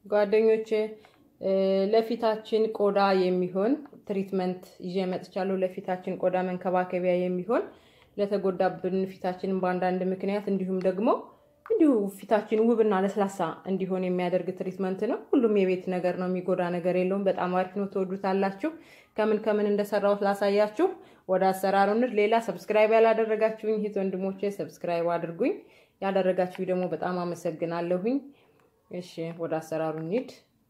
ጓደኞቼ ለፊታችን ቆዳ የሚሆን ትሪትመንት ይዤ መጥቻለሁ። ለፊታችን ቆዳ መንከባከቢያ የሚሆን ለተጎዳብን ፊታችንን በአንዳንድ ምክንያት እንዲሁም ደግሞ እንዲሁ ፊታችን ውብና ለስላሳ እንዲሆን የሚያደርግ ትሪትመንት ነው። ሁሉም የቤት ነገር ነው፣ የሚጎዳ ነገር የለውም። በጣም አሪፍ ነው፣ ትወዱታላችሁ። ከምን ከምን እንደሰራሁት ላሳያችሁ። ወደ አሰራሩ እንሂድ። ሌላ ሰብስክራይብ ያላደረጋችሁኝ እህት ወንድሞቼ ሰብስክራይብ አድርጉኝ። ያደረጋችሁ ደግሞ በጣም አመሰግናለሁኝ። እሺ ወደ አሰራሩ እንሂድ።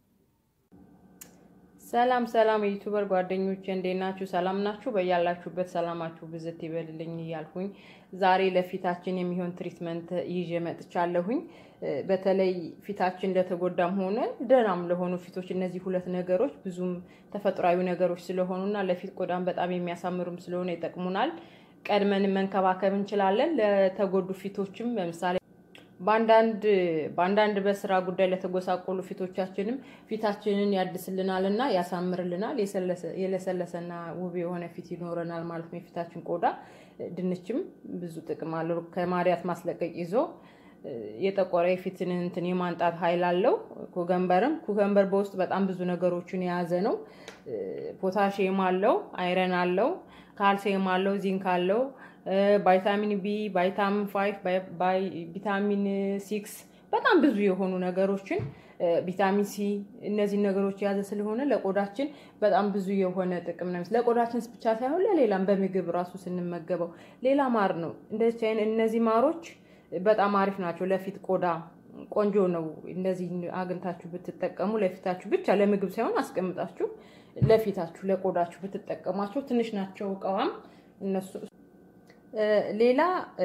ሰላም ሰላም የዩቱበር ጓደኞቼ እንዴት ናችሁ? ሰላም ናችሁ? በያላችሁበት ሰላማችሁ ብዝት ይበልልኝ እያልኩኝ ዛሬ ለፊታችን የሚሆን ትሪትመንት ይዤ መጥቻለሁኝ። በተለይ ፊታችን ለተጎዳም ሆነ ደህናም ለሆኑ ፊቶች እነዚህ ሁለት ነገሮች ብዙም ተፈጥሯዊ ነገሮች ስለሆኑና ለፊት ቆዳም በጣም የሚያሳምሩም ስለሆነ ይጠቅሙናል። ቀድመን መንከባከብ እንችላለን። ለተጎዱ ፊቶችም ለምሳሌ በአንዳንድ በአንዳንድ በስራ ጉዳይ ለተጎሳቆሉ ፊቶቻችንም ፊታችንን ያድስልናል እና ያሳምርልናል። የለሰለሰና ውብ የሆነ ፊት ይኖረናል ማለት ነው። የፊታችን ቆዳ ድንችም ብዙ ጥቅም አለው። ከማዲያት ማስለቀቅ ይዞ የጠቆረ የፊትን እንትን የማንጣት ኃይል አለው። ኩከምበርም ኩከምበር በውስጥ በጣም ብዙ ነገሮችን የያዘ ነው። ፖታሽየም አለው፣ አይረን አለው፣ ካልሲየም አለው፣ ዚንክ አለው ቫይታሚን ቢ፣ ቫይታሚን ፋይቭ፣ ቪታሚን ሲክስ በጣም ብዙ የሆኑ ነገሮችን ቪታሚን ሲ እነዚህን ነገሮች የያዘ ስለሆነ ለቆዳችን በጣም ብዙ የሆነ ጥቅም ነው። ለቆዳችን ብቻ ሳይሆን ለሌላም በምግብ ራሱ ስንመገበው ሌላ ማር ነው። እንደዚህ አይነት እነዚህ ማሮች በጣም አሪፍ ናቸው ለፊት ቆዳ ቆንጆ ነው። እንደዚህ አግኝታችሁ ብትጠቀሙ ለፊታችሁ ብቻ ለምግብ ሳይሆን አስቀምጣችሁ ለፊታችሁ ለቆዳችሁ ብትጠቀሟቸው ትንሽ ናቸው እቃዋም እነሱ ሌላ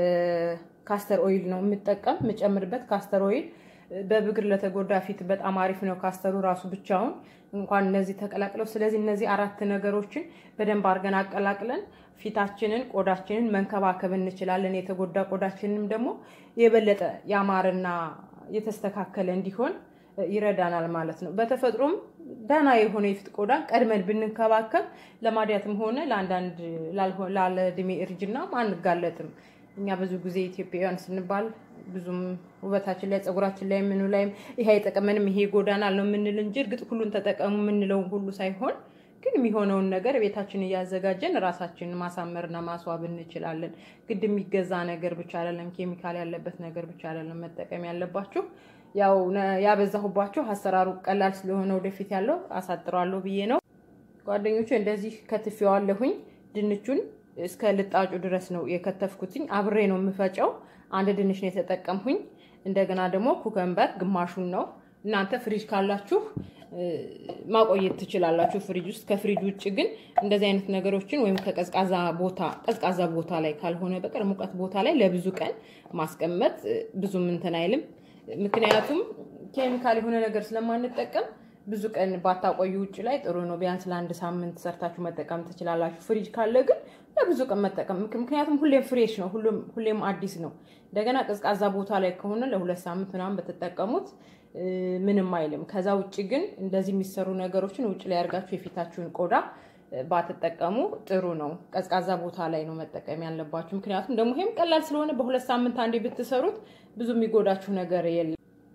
ካስተር ኦይል ነው የምጠቀም የምጨምርበት ካስተር ኦይል በብግር ለተጎዳ ፊት በጣም አሪፍ ነው። ካስተሩ ራሱ ብቻውን እንኳን እነዚህ ተቀላቅለው። ስለዚህ እነዚህ አራት ነገሮችን በደንብ አድርገን አቀላቅለን ፊታችንን ቆዳችንን መንከባከብ እንችላለን። የተጎዳ ቆዳችንንም ደግሞ የበለጠ ያማረና የተስተካከለ እንዲሆን ይረዳናል ማለት ነው። በተፈጥሮም ደህና የሆነ የፊት ቆዳ ቀድመን ብንንከባከብ ለማዲያትም ሆነ ለአንዳንድ ላለ እድሜ እርጅና አንጋለጥም። እኛ ብዙ ጊዜ ኢትዮጵያውያን ስንባል ብዙም ውበታችን ላይ ፀጉራችን ላይ ምኑ ላይም ይሄ አይጠቅመንም ይሄ ይጎዳናል ነው የምንል እንጂ እርግጥ ሁሉን ተጠቀሙ የምንለውን ሁሉ ሳይሆን ግን የሚሆነውን ነገር ቤታችን እያዘጋጀን ራሳችንን ማሳመርና ማስዋብ እንችላለን። ግድ የሚገዛ ነገር ብቻ አይደለም፣ ኬሚካል ያለበት ነገር ብቻ አይደለም መጠቀም ያለባችሁ። ያው ያበዛሁባችሁ አሰራሩ ቀላል ስለሆነ ወደፊት ያለው አሳጥረዋለሁ ብዬ ነው ጓደኞቹ። እንደዚህ ከትፌዋለሁኝ። ድንቹን እስከ ልጣጩ ድረስ ነው የከተፍኩትኝ። አብሬ ነው የምፈጨው። አንድ ድንች ነው የተጠቀምሁኝ። እንደገና ደግሞ ኩከምበር ግማሹን ነው። እናንተ ፍሪጅ ካላችሁ ማቆየት ትችላላችሁ ፍሪጅ ውስጥ። ከፍሪጅ ውጭ ግን እንደዚህ አይነት ነገሮችን ወይም ከቀዝቃዛ ቦታ ቀዝቃዛ ቦታ ላይ ካልሆነ በቀር ሙቀት ቦታ ላይ ለብዙ ቀን ማስቀመጥ ብዙም እንትን አይልም። ምክንያቱም ኬሚካል የሆነ ነገር ስለማንጠቀም ብዙ ቀን ባታቆዩ ውጭ ላይ ጥሩ ነው። ቢያንስ ለአንድ ሳምንት ሰርታችሁ መጠቀም ትችላላችሁ። ፍሪጅ ካለ ግን ለብዙ ቀን መጠቀም ምክንያቱም ሁሌም ፍሬሽ ነው፣ ሁሌም አዲስ ነው። እንደገና ቀዝቃዛ ቦታ ላይ ከሆነ ለሁለት ሳምንት ምናምን በተጠቀሙት ምንም አይልም። ከዛ ውጭ ግን እንደዚህ የሚሰሩ ነገሮችን ውጭ ላይ አድርጋችሁ የፊታችሁን ቆዳ ባትጠቀሙ ጥሩ ነው። ቀዝቃዛ ቦታ ላይ ነው መጠቀም ያለባችሁ። ምክንያቱም ደግሞ ይሄም ቀላል ስለሆነ በሁለት ሳምንት አንዴ ብትሰሩት ብዙ የሚጎዳችሁ ነገር የለም።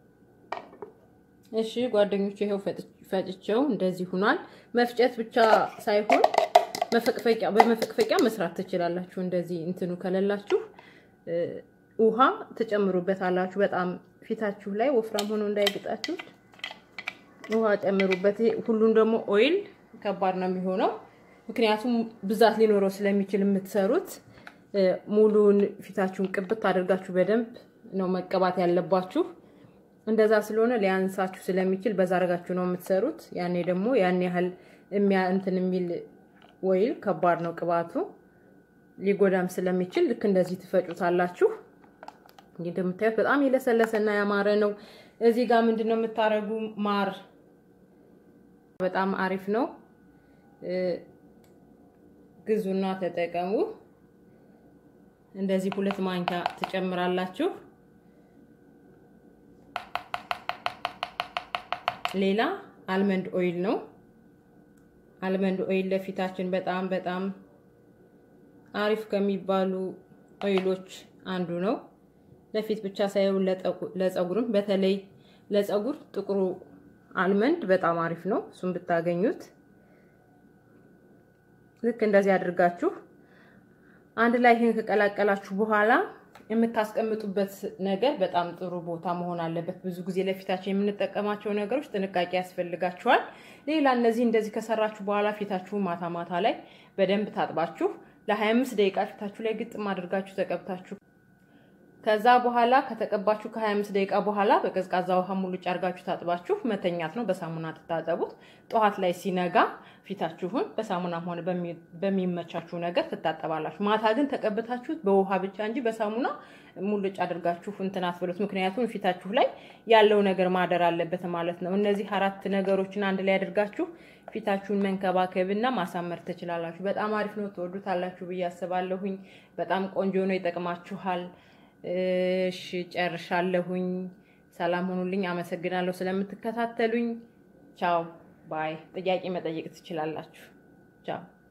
እሺ ጓደኞች፣ ይኸው ፈጭቼው እንደዚህ ሁኗል። መፍጨት ብቻ ሳይሆን መፈቅፈቂያ በመፈቅፈቂያ መስራት ትችላላችሁ። እንደዚህ እንትኑ ከሌላችሁ ውሃ ትጨምሩበት አላችሁ። በጣም ፊታችሁ ላይ ወፍራም ሆኖ እንዳይግጣችሁ ውሃ ጨምሩበት። ሁሉን ደግሞ ኦይል ከባድ ነው የሚሆነው ምክንያቱም ብዛት ሊኖረው ስለሚችል የምትሰሩት ሙሉን ፊታችሁን ቅብት አድርጋችሁ በደንብ ነው መቀባት ያለባችሁ። እንደዛ ስለሆነ ሊያንሳችሁ ስለሚችል በዛ አድርጋችሁ ነው የምትሰሩት። ያኔ ደግሞ ያን ያህል የሚያ እንትን የሚል ወይል ከባድ ነው ቅባቱ ሊጎዳም ስለሚችል ልክ እንደዚህ ትፈጩታላችሁ። እንግዲህ እንደምታዩት በጣም የለሰለሰና ያማረ ነው። እዚህ ጋር ምንድን ነው የምታረጉ? ማር በጣም አሪፍ ነው። ግዙና ተጠቀሙ። እንደዚህ ሁለት ማንኪያ ትጨምራላችሁ። ሌላ አልመንድ ኦይል ነው። አልመንድ ኦይል ለፊታችን በጣም በጣም አሪፍ ከሚባሉ ኦይሎች አንዱ ነው። ለፊት ብቻ ሳይሆን ለፀጉርም፣ በተለይ ለፀጉር ጥቁሩ አልመንድ በጣም አሪፍ ነው። እሱም ብታገኙት ልክ እንደዚህ አድርጋችሁ አንድ ላይ ይህን ከቀላቀላችሁ በኋላ የምታስቀምጡበት ነገር በጣም ጥሩ ቦታ መሆን አለበት። ብዙ ጊዜ ለፊታችን የምንጠቀማቸው ነገሮች ጥንቃቄ ያስፈልጋችኋል። ሌላ እነዚህ እንደዚህ ከሰራችሁ በኋላ ፊታችሁን ማታ ማታ ላይ በደንብ ታጥባችሁ ለ25 ደቂቃ ፊታችሁ ላይ ግጥም አድርጋችሁ ተቀብታችሁ ከዛ በኋላ ከተቀባችሁ ከ25 ደቂቃ በኋላ በቀዝቃዛ ውሃ ሙሉጭ አድርጋችሁ ታጥባችሁ መተኛት ነው። በሳሙና ትታጠቡት። ጠዋት ላይ ሲነጋ ፊታችሁን በሳሙናም ሆነ በሚመቻችሁ ነገር ትታጠባላችሁ። ማታ ግን ተቀብታችሁት በውሃ ብቻ እንጂ በሳሙና ሙሉጭ አድርጋችሁ እንትን አትበሉት። ምክንያቱም ፊታችሁ ላይ ያለው ነገር ማደር አለበት ማለት ነው። እነዚህ አራት ነገሮችን አንድ ላይ አድርጋችሁ ፊታችሁን መንከባከብና ማሳመር ትችላላችሁ። በጣም አሪፍ ነው። ትወዱታላችሁ ብዬ አስባለሁኝ። በጣም ቆንጆ ነው። ይጠቅማችኋል። እሺ ጨርሻለሁኝ። ሰላም ሁኑልኝ። አመሰግናለሁ ስለምትከታተሉኝ። ቻው ባይ። ጥያቄ መጠየቅ ትችላላችሁ። ቻው